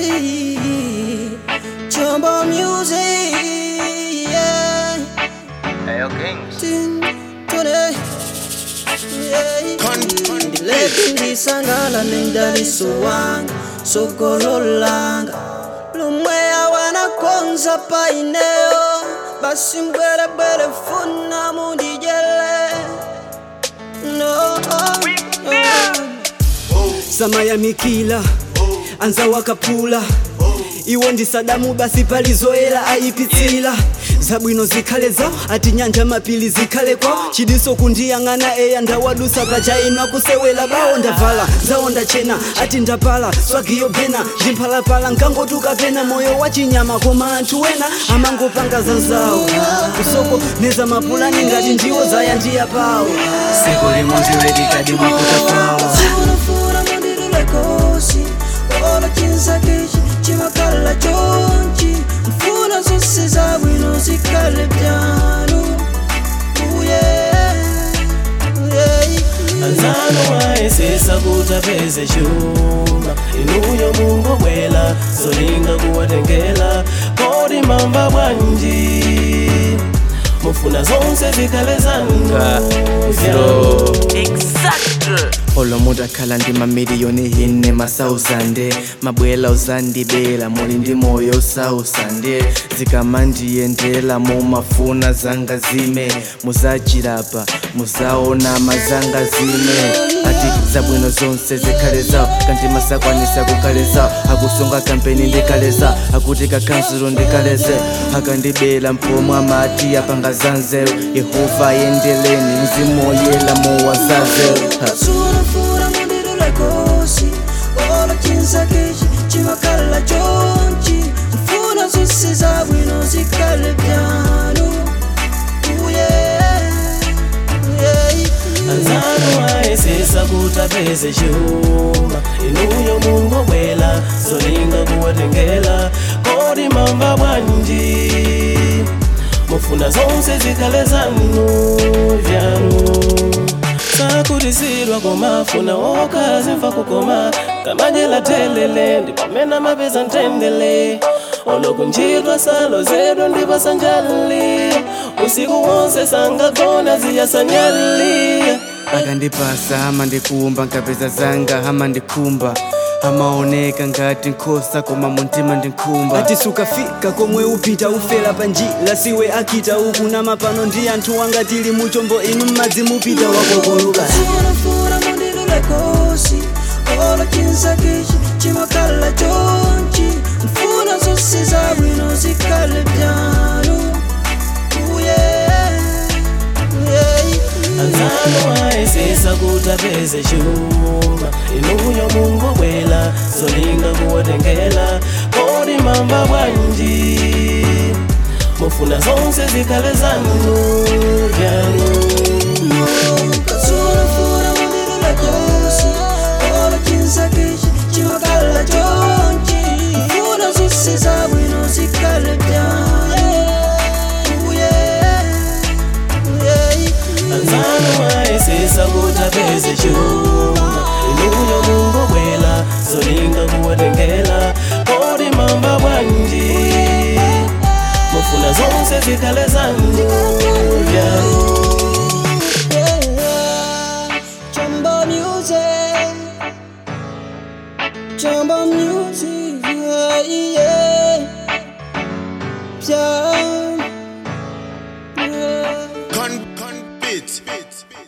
Jumbo music, yeah. Ayo Kings. Tin, tune, yeah. Ndileke ndisangala nendaliso wanga sokololanga lumwe awana konza paineo basi mbwerebwere funa mundijele no, samaya mikila anza wakapula iwo ndi sadamu basi palizoera ayipitsira zabwino zikhale zawo ati nyanja mapili zikhale kwawo chidiso kundiyang'ana eya ndawadusa pachainwa kusewela bawo ndavala zawo ndachena ati ndapala swagiyo pena ndimphalapala nkangotuka pena moyo wa chinyama koma anthu wena amangopanga zanzawo kusoko neza mapulani ngati ndiwo zaya ndiya pawo seko limodzi redikadi mwakuta pawo Fura mundirule kosi Olo chinsa kichi chimakala chonchi Mfuna zose zabwino zikale byanu Uye Uye anzano wayesesa kuti apeze chuma inuyo mungu bwela zolinga kuwatengela kodi mamba bwanji mufuna zonse zikhale zanu olo mutakhala ndi mamiliyoni hine masausande mabwela uzandibela muli ndi moyo usausande zikamandiyendela mumafuna zanga zime muzachilapa muzaona mazanga zime ati zabwino zonse zikhale zawo kanti masakwanisa kukhale zawo akusunga kampeni ndikaleza akuti kakansulo ndikaleze akandibela mpomwe amati apanga zanzeru yehova yendeleni mzimu woyela muwazazeru ha. Fura fura mundirule kosi Olo chinsa kichi chimakala chonchi Mfuna zose zabwino zikale byanu Uye Uye anzano wayesesa kuti apeze chuma inuyo mungu bwela zolinga kuwatengela kodi mamba bwanji mufuna zonse zikhale zanu vyanu sakutisidwa komafuna wokazi mfa kukoma kamajela telele ndipamena mapeza ntendele olokunjidwa salo zedu ndipasanjali usiku wonse sangagona ziyasanyali akandipasa ama ndikumba nkapeza zanga ama ndikumba amaoneka ngati nkhosa koma muntima ndinkhumba ati sukafika komwe upita ufera panjila siwe akita uku na mapano ndi anthu wanga tili muchombo inu mmadzi mupita wakokoluka Fura fura mundirule kosi Olo chinsa kichi chimakala chonchi Mfuna zose zabwino zikale byanu Uye Uye anzano wayesesa kuti apeze chuma inuyo mungu bwela zolinga kuwatengela kodi mamba bwanji mufuna zonse zikhale zanu vyanu Fura fura mundirule kosi Olo chinsa kichi chimakala chonchi Mfuna zose zabwino zikale byanu Uye Uye anzano wayesesa kuti apeze chuma inuyo mungu bwela zolinga kuwatengela kodi mamba bwanji mufuna zonse zikhale zanu vyanu Jumbo music, jumbo music, yeah, yeah. Jump, yeah. Con, con, beat, beat, beat.